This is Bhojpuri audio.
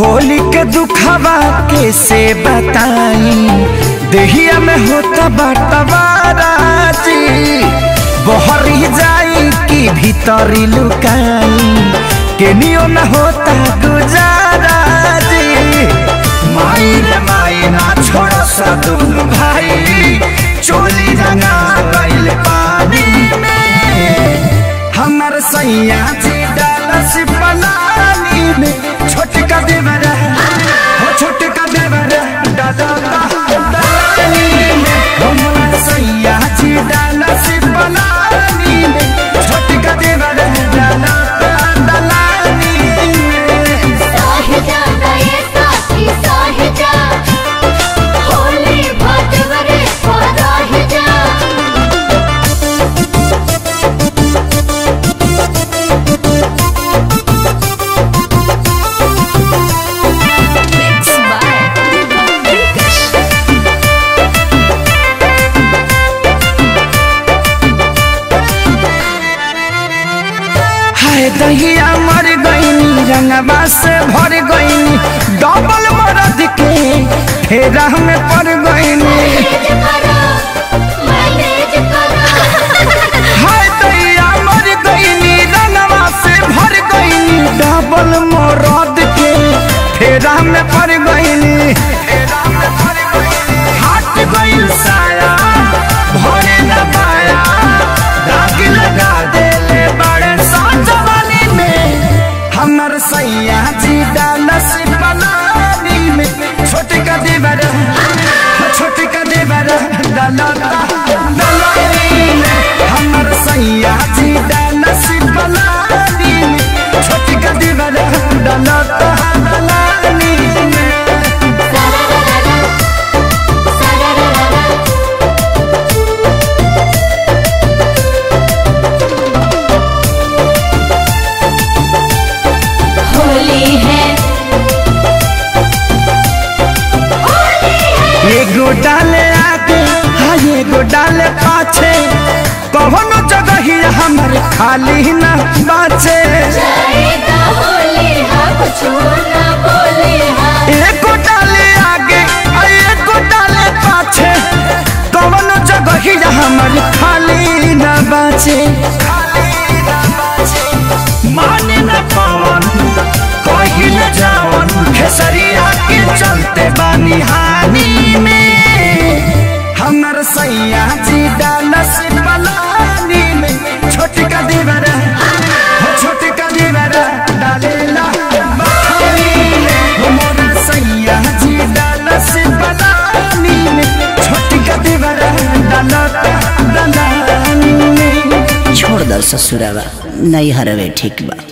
होली के दुखवा कैसे बताई देहिया में होता बटवाराजी बहरी जाई कि भीतरी लुकाई केनियो न होता गुजारा जी माई रे माई ना छोड़ सदुल भाई चोली रंगा गइल पानी में हमर सैया जी डालस पलानी में छोटका देवर हो छोटका देवर डाला पलानी में हमर सैया जी डालस पलानी में छोटका देवर डाला पलानी में साहिजा गए साथी साहिजा होली भटवरे पराहिजा हाय दहिया मर गईनी रंगवा से भर गईनी डबल मरद के फेरा में पड़ गईनी मैनेज करो मैनेज करो हाय दहिया मर गईनी रंगवा से भर गईनी डबल मरद के फेरा में पड़ गईनी फेरा में पड़ गईनी हट गईल साया भरे न पाया दाग लगा देले बड़े साजवानी में हमर सैया जी डालस बनानी में छोटे का देवर छोटे का देवर डाला डालानी में हमर सैया जी डालस बनानी में छोटे का देवर डाला डालानी में सररररा सररररा होली है होली है एगो डाले आगे हाँ एगो डाले पाछे कौनो जगह ही हमर खाली न बाचे जाएगा होली है कुछ ना बोली है एगो डाले आगे आ एगो डाले पाछे कौनो जगह ही हमर खाली न बाचे माने न पावन कही न जावन खेसरिया के चलते बानी हानि में हमर सैया जी डालस पलानी में छोटका देवर हो छोटका देवर डालेला पानी में हमर सैया जी डालस पलानी में छोटका देवर डालता दलानी में छोड़ दर ससुरावा नहीं हरवे ठीक बा